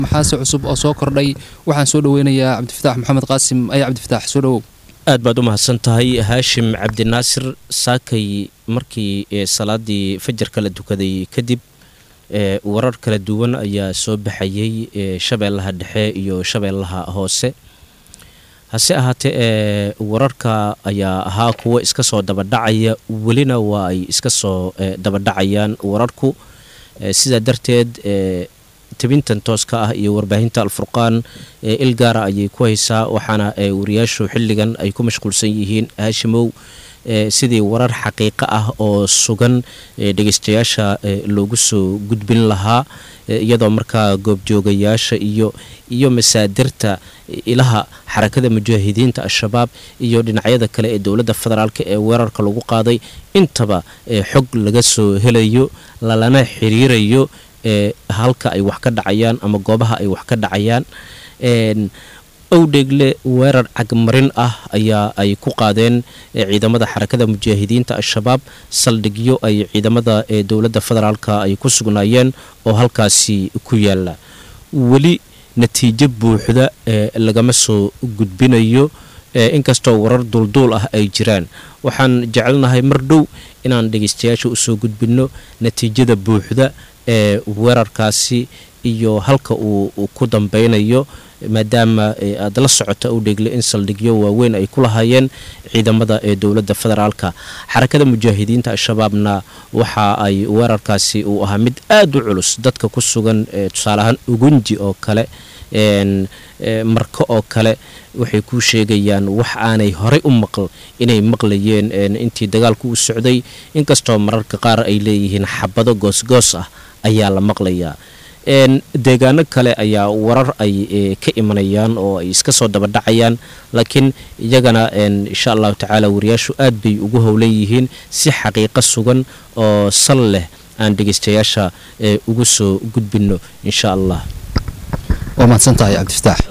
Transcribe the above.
maxaase cusub oo soo kordhay waxaan soo dhaweynayaa cabdifataax maxamed qaasim aya cabdifataax soo dhawow aad baad u mahadsan tahay haashim cabdinaasir saakay markii salaadii fajarka la dukaday kadib warar kala duwan ayaa soo baxayey shabeellaha dhexe iyo shabeellaha hoose hase ahaatee ee wararka ayaa ahaa kuwo iska soo dabadhacaya welina waa ay iska soo dabadhacayaan wararku sidaa darteed tebintan tooska ah iyo warbaahinta alfurqaan il gaara ayay ku haysaa waxaana wariyaashu xilligan ay ku mashquulsan yihiin haashimow sidii warar xaqiiqo ah oo sugan dhegeystayaasha loogu soo gudbin lahaa iyadoo markaa goobjoogayaasha iyo iyo masaadirta ilaha xarakada mujaahidiinta al-shabaab iyo dhinacyada kale ee dowladda federaalk ee weerarka lagu qaaday intaba xog laga soo helayo lalana xiriirayo halka ay wax ka dhacayaan ama goobaha ay wax ka dhacayaan owdheegle weerar cagmarin ah ayaa ay ku qaadeen ciidamada xarakada mujaahidiinta al-shabaab saldhigyo ay ciidamada dowladda federaalka ay ku sugnaayeen oo halkaasi ku yaala weli natiijo buuxda lagama soo gudbinayo inkastoo warar duulduul ah ay jiraan waxaan jecelnahay mar dhow inaan dhegeystayaasha usoo gudbinno natiijada buuxda ee weerarkaasi iyo halka uu ku dambeynayo maadaama aad la socota u dheegle in saldhigyo waaweyn ay ku lahaayeen ciidamada ee dowladda federaalka xarakada mujaahidiinta al-shabaabna waxa ay weerarkaasi uu ahaa mid aada u culus dadka ku sugan tusaale ahaan ugunji oo kale marko oo kale waxay kuu sheegayaan wax aanay horey u maql inay maqlayeen intii dagaalku u socday inkastoo mararka qaar ay leeyihiin xabado goosgoos ah ayaa la maqlayaa deegaano kale ayaa warar ay ka imanayaan oo ay iska soo dabadhacayaan laakiin iyagana insha allahu tacaala wariyaashu aad bay ugu howlan yihiin si xaqiiqo sugan oo sal leh aan dhegeystayaasha ugu soo gudbinno insha allah waa mahadsan tahay cabdifataax